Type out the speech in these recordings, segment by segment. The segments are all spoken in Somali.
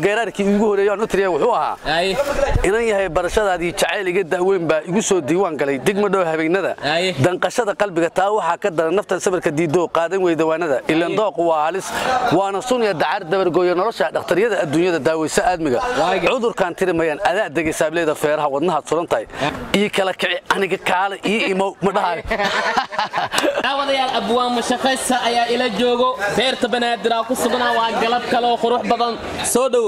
geeraarkii iigu horeeyay aan u tiriya wuxuu ahaa Aye. inan yahay barashadaadii jacayl iga daaweyn baa igu soo diiwaan galay digma dhow habeenada Aye. danqashada qalbiga taa waxaa ka daran naftan sabarka diidoo qaadan wey dawaanada ilan dooqu waa halis waana sunya dacar dabargooya nolosha dhakhtaryada adduunyada daaweysa aadmiga Waaga. cudurkaan tirimayaan adaa degay saableeda feeraha wadnahaad suran tahay ii kala kici aniga kaale ii imow ma dhahayo daawadayaal abwaan mashaqaysa ayaa ila joogo beerta banaadir ku sugnaa waa galab kale oo qurux badan soo dhowow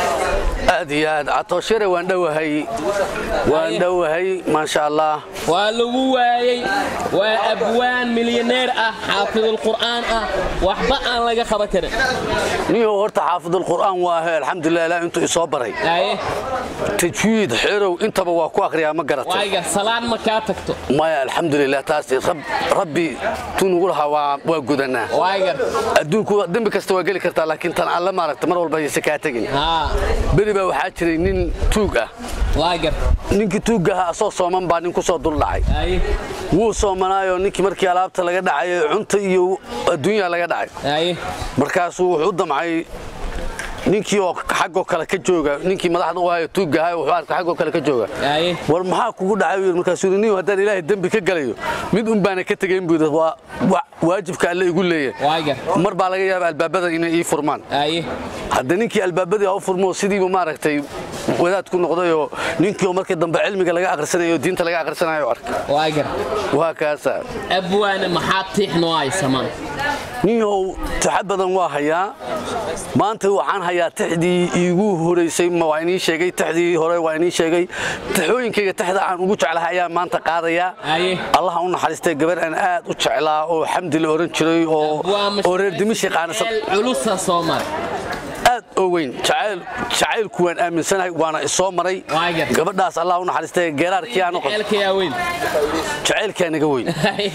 aad iyo aad catooshyare waan dhowahay waan Aye. dhowahay maasha allah waa lagu waayey waa abwaan milyaneer ah xaafidulqur'aan ah waxba aan laga qaban karin niyow horta xaafidulqur'aan waa he alxamdulilah ilaa intuu isoo baray aye tajwiid xerow intaba waa ku akhriyaa ma garatay waaga salaan ma kaa tagto maya alxamdulilah taas rab- rabbi tuu nugu lahaa waa- waa gudanaa waagar adduunku dembi kasta waa geli kartaa laakiin tan alle maaragta mar walba ayse kaa tegin haa beri baa waxaa jiray nin tuug ah waagar ninkii tuugga ahaa asoo sooman baa nin ku soo dul dhacay aye wuu soomanaayoo ninkii markii alaabta laga dhacay cunta iyo adduunya laga dhacay aye markaasuu wuxuu u damcay ninkii oo xaggoo kale ka jooga ninkii madaxda u hayo tuugga ahay wuxuu arkay xaggoo kale ka jooga aye war maxaa kugu dhacay buu yidhi. markaasuu yidhi nin haddaan ilaahay dembi ka galayo mid un baana ka tegayn buu yidhi waa waa- waajibka alle igu leeyahay waagar mar baa laga yaaba albaabada inay ii furmaan aye hadda ninkii albaabadii ha u furmo sidiibu maaragtay wadaad ku noqdayoo ninkii oo markii dambe cilmiga laga akhrisanayo diinta laga akhrisanayo arkay waagar waa kaasa abwaane maxaa tiix noo haysamaan ninyahow taxa badan waa hayaa maanta waxaan hayaa tixdii iigu horeysay ma waa inii sheegay tixdii hore waa inii sheegay taxooyinkayga tixda aan ugu jeclahay ayaan maanta qaadayaa Aye. allaha u naxariistay gabar aan aad u jeclaa oo xamdi la oran jiray oo oo reer dimishay qaanasa Meel culusa soo maray aad oo weyn jacayl jacaylku waan aaminsanahay waana isoo maray Waagar. gabadhaas allah u naxariistay geeraarkii aan u qabtay ceelkayaa weyn jacaylkaa naga weyn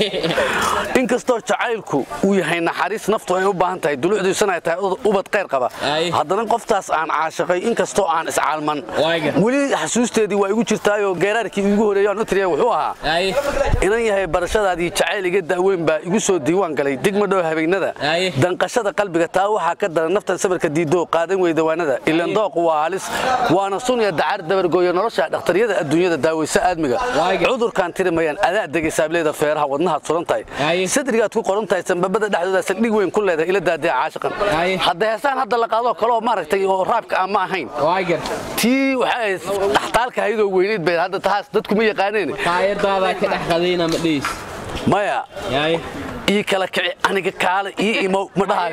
inkastoo jacaylku uu yahay naxariis naftu ay u baahan tahay dulucdiisana ay tahay ubad qayr qaba Ay. haddana qoftaas aan caashaqay inkastoo aan iscaalman Waaga. weli xasuusteedii waa igu jirtaayoo geeraarkii iigu horeeyay aan u tiriya wuxuu ahaa aye inan yahay barashadaadii jacayl iga daaweyn baa igu soo diiwaan galay digma dhow habeenada Aye. danqashada qalbiga taa waxaa ka daran naftan sabarka diidoo qaadan wey dawaanada ilan dooqu waa halis waana sunya dacar dabargooya nolosha dhakhtaryada adduunyada daaweysa aadmiga Waaga. cudurkaan tirimayaan adaa degay saableeda feeraha wadnahaad suran tahay Aye. sadrigaad ku qoran tahay sanbabada dhexdooda saldhig weyn ku leedahay ila daadee caashiqan Aye. hadda heesaan hadda la qaadoo kaleoo maaragtay oo raabka aan ma ahayn waagar tii waxay ahayd dhaxtaalka hayadoo weyneyd bay hadda tahaas dadku ma yaqaaneen taayardaadaa ka dhex qadayna ma dhiis maya aye ii kala kici aniga kaale ii imow ma dhahayo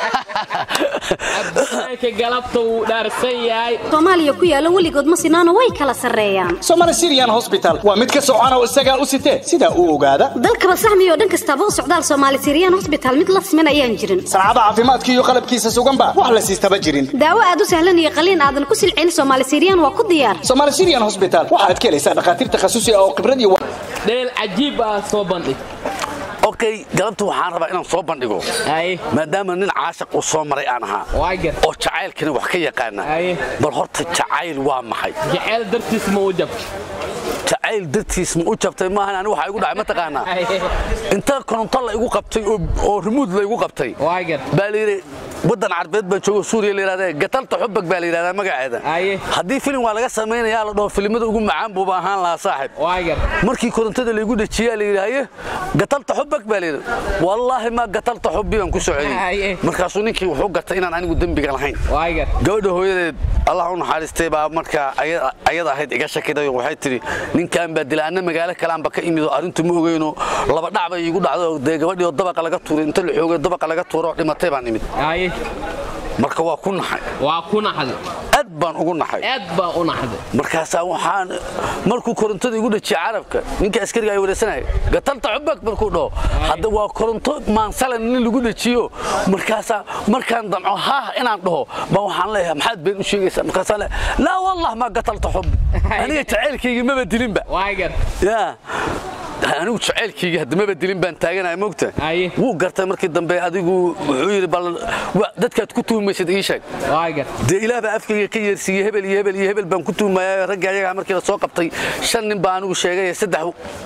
abwaanka galabta wuu dhaarsan yahay soomaaliya ku yaala weligood ma sinaano way kala sarreeyaan somali syrian hosbital waa mid ka socon oo isagaa u sitee sidaa u ogaada dalkaba saxmiyo dhan kastaba u socdaal soomaali siriyaan hosbitaal mid la siman ayaan jirin sancada caafimaadka iyo qalabkiisa suganba wax la siistaba jirin daawo aad u sahlan iyo qaliin aadan ku silcin soomaali siriyaan waa ku diyaar somali syrian hosbital waxaad ka helaysaa dhakhaatiir takhasusi ah oo khibrad iyo dheel cajiib ah soo bandhig okay galabta waxaan rabaa inaan soo bandhigo aye maadaama nin caashaq uu soo maray aan ahaa waagar oo jacaylkani wax ka yaqaana Aye. bal horta jacayl waa maxay jeceel dartiis ma u jab jacayl dartiis ma u jabtay maahan anigu waxaa igu dhacay ma taqaanaa inta koronto la igu qabtay oo- oo rimuud la igu qabtay waagar baa la yidhi waddan carbeed baa joogo suuriya la yidhahda gatalta xubag baa la yidhahdaa magaceeda Aye. haddii filim waa laga samaynayaa la dhaho filimada ugu macaan buuba ahaan lahaa saaxib waagar markii korontada laygu dhajiyaa la yidhi haye gatalta xubag baa layidhi wallaahi ma gatalta xubbi baan ku Haye. socodiyey markaasuu ninkii wuxuu gartay inaan anigu dembiga lahayn waagar gabadha hooyadeed allah u naxariistay baa markaa aya- ayada ahayd iga shakiday oo waxay tidhi ninkan baa dilaana magaalo kaleanba ka imid oo arrintu ma ogeyno laba dhac bay iigu dhacday oo dee gabadhii oo dabaqa laga tuuray inta la xoogay dabaqa laga tuuro oo dhimatay baan imid aye marka waa ku naxay waa ku naxday aad baan ugu naxay aad baa u naxday markaasaa waxaan markuu korontada igu dhajiyay carabka ninka askariga ay wareesanaya gatalta xubag markuu dhaho hadda waa koronto maansalan nin lagu dhajiyo markaasaa markaan damco haah inaan dhaho baa waxaan leeyahay maxaad been u sheegaysaa markaasaa le laa wallah ma gatalta xub aniga jacaylkayga maba dilinba waagar yaa anigu jacaylkayga hadda maba dilin baan taaganaya mogta Aye. wuu gartay markii dambe adigu wuxuu yidhi bal wa- dadkaad ku tuhumaysid ii sheeg waagar dee ilaah baa afkayga ka yeersiiyey hebel iyo hebel iyo hebel baan ku tuhmaya raggii ayagaa markii la soo qabtay shan nin baa anigu sheegay saddex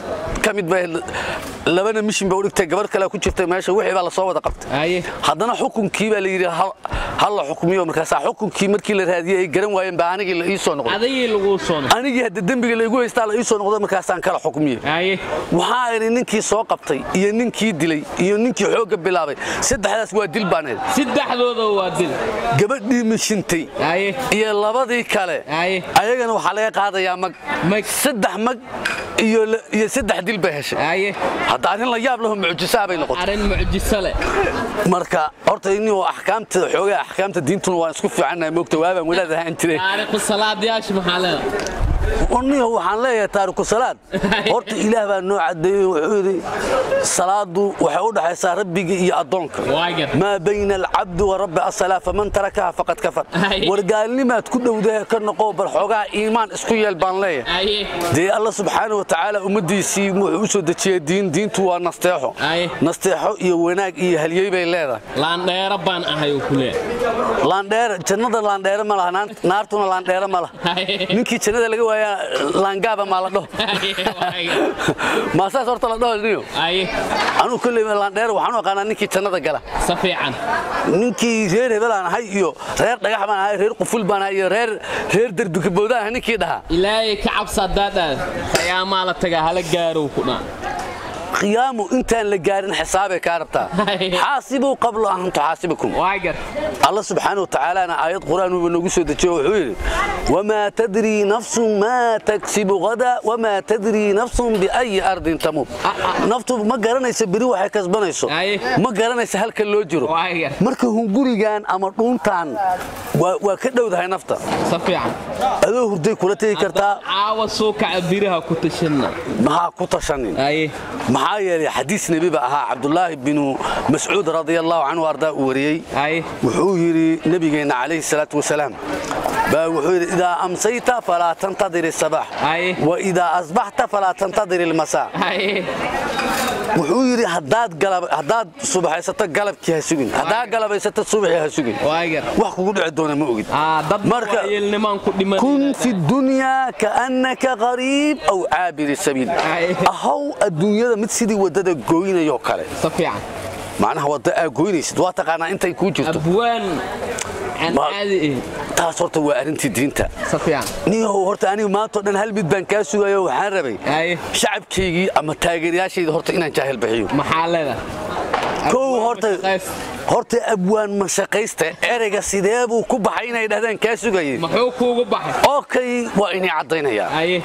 ka mid ba labana mishin ba u dhigtay gabar kale ku jirtay meesha wixii baa la soo wada qabtay haye haddana xukunkii baa la yidhi hal- hal la xukmiyo markaasaa xukunkii markii la raadiyey ay garan waayeen baa anigii la ii soo noqday adagii lagu soo noqo anigii hadda dembiga laygu haystaa la ii soo noqday markaasaan kala xukmiyey haye waxaa idhi ninkii soo qabtay iyo ninkii dilay iyo ninkii xoogga bilaabay saddexdaas waa dil baan idhi saddexdooda waa dil gabadhii mishintay haye iyo labadii kale haye ayagana waxaa laga qaadayaa mag Mag. saddex mag iyo la- iyo saddex dil bay heshay haye hadda arrin la yaab laho mucjisaa bay noqotay arrin mucjiso leh marka horta inuu axkaamta xoogaa axkaamta diintuna waan isku fiicannahay moogta waabaan wadaad ahaan jiray taariikhu salaadayaasha maxaa leedahay niyo waxaan leeyahay taariku salaad horta ilaah baa noo cadeeyey wuxuu yidhi salaadu waxay u dhaxaysaa rabbiga iyo addoonka waagar maa bayna alcabdi wa rabbi asalaa faman tarakaha faqad kafar Ay. wargaalnimaad ku dhowdahe ka noqo bal xoogaa iimaan isku yeel baan leeyahay haye dee alla subxaana wa tacaala ummaddiisii wuxuu u soo dejiyey diin diintu waa nasteexo Ay. nasteexo iyo wanaag iyo halyey bay leedahay laandheero baan ahay oo ku leeyahay laandheere jannada laandheere ma laha naan- naartuna laandheere ma laha Haye. ninkii jannada laga waayaa laangaaba maa la dhaho Haye, waagar. maasaas horta la dhaho niyo haye anuu kolley laandheere waxaan u aqaanaa ninkii jannada gala si fiican ninkii reer hebel aan ahay iyo reer dhagax baan ahay reer quful baan ahay iyo reer reer derbikabowdaan ahay ninkii dhahaa ilaahay ka cabsa haddaadhaad qiyaamaa la tagaa hala gaarow ku dhaa qiyaamu intaan la gaarin xisaabay kaa rabtaa Ay. xaasibuu qabla an tuxaasibakum waagar الله سبحانه وتعالى أنا آيات قرآن ونقصه دجيه وحويل وما تدري نفس ما تكسب غدا وما تدري نفس بأي أرض تموت نفط ما قرنيس بري waxay kasbanayso Ay. ma garanaysa halka loo jiro Waaga. marka hun gurigan ama dhuuntan waa waa ka dhowdahay nafta si fiican adoo hurday kula tagi kartaa caawa soo kaca biraha ku tashanna maxaa ku tashanin haye maxaa yeelay xadiis nebi ba ahaa cabdulaahi binu mascuud radia allahu canhu ardaa uu wariyey haye wuxuu yidhi nabigeenna calayhi salaatu wasalaam baa wuxuu yidhi idaa amsayta falaa tantadir isabaax Aye. wa idaa asbaxta falaa tantadir ilmasaa haye wuxuu yidhi haddaad galab- haddaad subaxaysato galabkii ha sugin haddaad galabaysato subaxii ha sugin waagar wax kugu dhici doona ma ogid aa dad Marka- waayeelnimaan ku dhiman kun fi dunyaa kaannaka qariib aw caabiri sabiil Aye. ahow adduunyada mid sidii waddada gooynayoo kale si fiican macnaha wadda aa goynaysid waa taqaanaa intay kuu jirto abwaan aan Ma- caadi ahayn taas horta waa arrintii diinta si fiican niyahow horta anigu maanta oo dhan hal mid baan kaa sugayo waxaan rabay haye shacabkaygii ama taageerayaashayda horta inaan jaahil bixiyo maxaa leedahay kow horta Shaqays. horta abwaan mashaqaysta ereyga sidee buu ku baxay inay dhahdaan kaa sugayay muxuu kuugu baxay okay waa inay caddaynayaa haye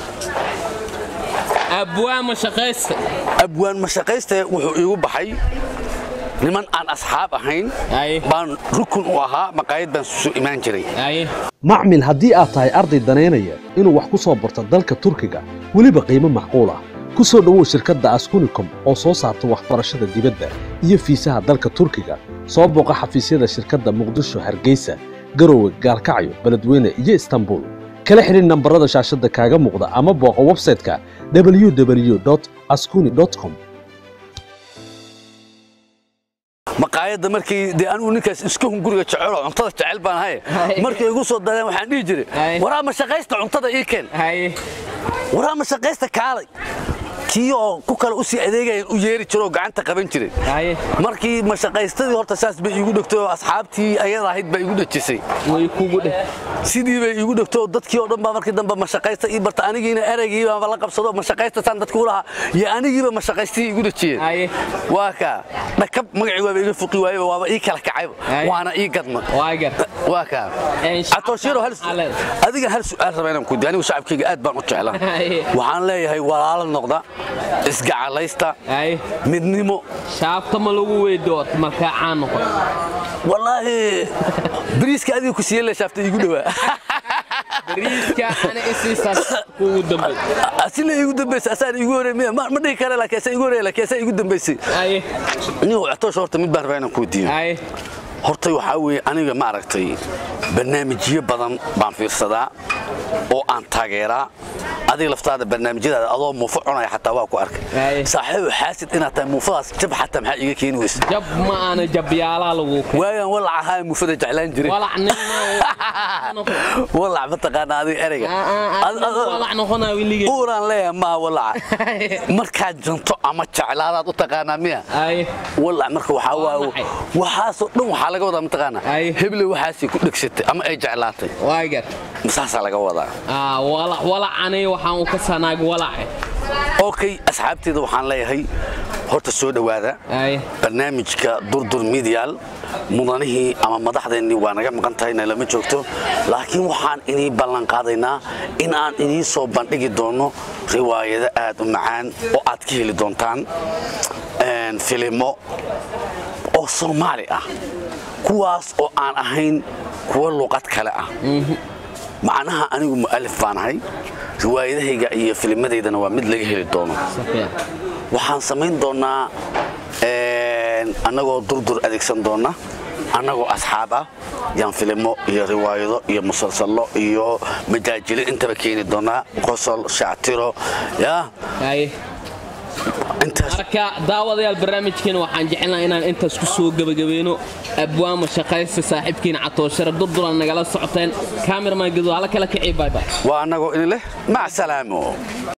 abwaama shaqaysta abwaan mashaqaysta wuxuu iigu baxay niman aan asxaab ahayn Aye. baan rukun u ahaa maqaayad baan soo imaan jiray haye macmil haddii aad tahay arday danaynaya inuu wax ku soo barto dalka turkiga weliba qiimo macquul ah ku soo dhowow shirkadda askunicom oo soo saarta waxbarashada dibadda iyo fiisaha dalka turkiga soo booqa xafiisyada shirkadda muqdisho hargeysa garowe gaalkacyo beledweyne iyo istanbul kala xidhin nambarada shaashadda kaaga muuqda ama booqa websayte-ka www askuni com maqaayadda markii dee anigu ninkaas iska hunguriga jecel oo cuntada jecel baan ahay Aye. markay igu soo dareen waxaan dhihi jiray Aye. waraa mashaqaysta cuntada ii keen haye waraa mashaqaysta kaalay kii oo ku kale u sii adeegayeen u yeeri jiro oo gacanta qaban jiray haye markii mashaqaystadii horta saas bay iigu dhegtay oo asxaabtii ayada ahayd baa iigu dhejisay way kugu dheh sidii bay iigu dhegtay oo dadkii oo dhan baa markii dambe mashaqaysta ii barta anigiina ereygii baa la qabsado mashaqaysta saan dadkii u lahaa iyo anigiiba mashaqaystii iigu dhejiyeen haye waa kaa dhakab magacii waaba iga fuqi waayeba waaba ii kala kacayba Aye. waana ii gadma waagar waa kaa Een, shacabka catooshiiro hal maxaa leedahay? adiga hal su'aal raba inaan ku diyo anigu shacabkayga aad baan u jeclaa Aye. waxaan leeyahay walaalo noqda isgacalaysta haye midnimo shaabta ma lagu weydood markaa caan noqon wallaahi bariiska adiga ku siiye le shaafta iigu dhowaa bariiska ana isiisaas kuugu dambay asina iigu dambaysay asaan iigu horey miya ma ma dhihi kara laakiin asaa iigu horey laakiin asaa iigu dambaysay haye nin catoosha horta mid baan rabaa inaan kuu diyo haye horta waxaa weeye aniga maaragtay barnaamijyo badan baan fiirsadaa oo aan taageeraa adiga laftaada barnaamijyadaada adoo muufo cunaya xataa waa ku Ay. arkay saaxiibo xaasid inaad tahay muufadaas jab xataa maxaa iiga keeni weysa jab ma aana jabyaalaa lagu waagaan walac ahaa muufada jeclaan jiray walac nin walac mataqaana adiga ereyga Ad- ad- walac noqonaa wiligee uuraan leeyahay maa walaca markaad janto ama jeclaadaad u taqaanaa miya ay walac marka waxaa Waa waa maxay? waxaasoo dhan waxaa laga wadaa mataqaanaa Ay. heble waxaasay ku dhegsatay ama ay jeclaatay waagar masaasaa laga wadaa ah walac walac anay waxaan u ka sanaag walac okay asxaabteeda waxaan leeyahay horta soo dhowaada ay barnaamijka durdur midial mudanihii ama madaxdeennii waa naga maqan tahay na lama joogto laakiin waxaan inii ballan qaadaynaa in aan inii soo bandhigi doono riwaayado aad u macaan oo aad ka heli doontaan een, filimo oo soomaali ah kuwaas oo aan ahayn kuwa luqad kale ah macnaha anigu mu'alif baan ahay riwaayadahayga iyo filmadaydana waa mid laga heli doono safiya waxaan samayn doonaa een, annagoo durdur adeegsan doona annagoo asxaab ah yaan filimo iyo riwaayado iyo musalsallo iyo majaajilo intaba keeni doonaa qosol shactiro ya ay intaas marka daawadayaal barnaamijkeena waxaan jecelnaha inaan intaas ku soo gebagabayno abwaama shaqaysta saaxiibkiina catooshare durduran nagala socoteen kaamirman gaduud hala kala kicii baybay waa annagoo idin leh mac salaamo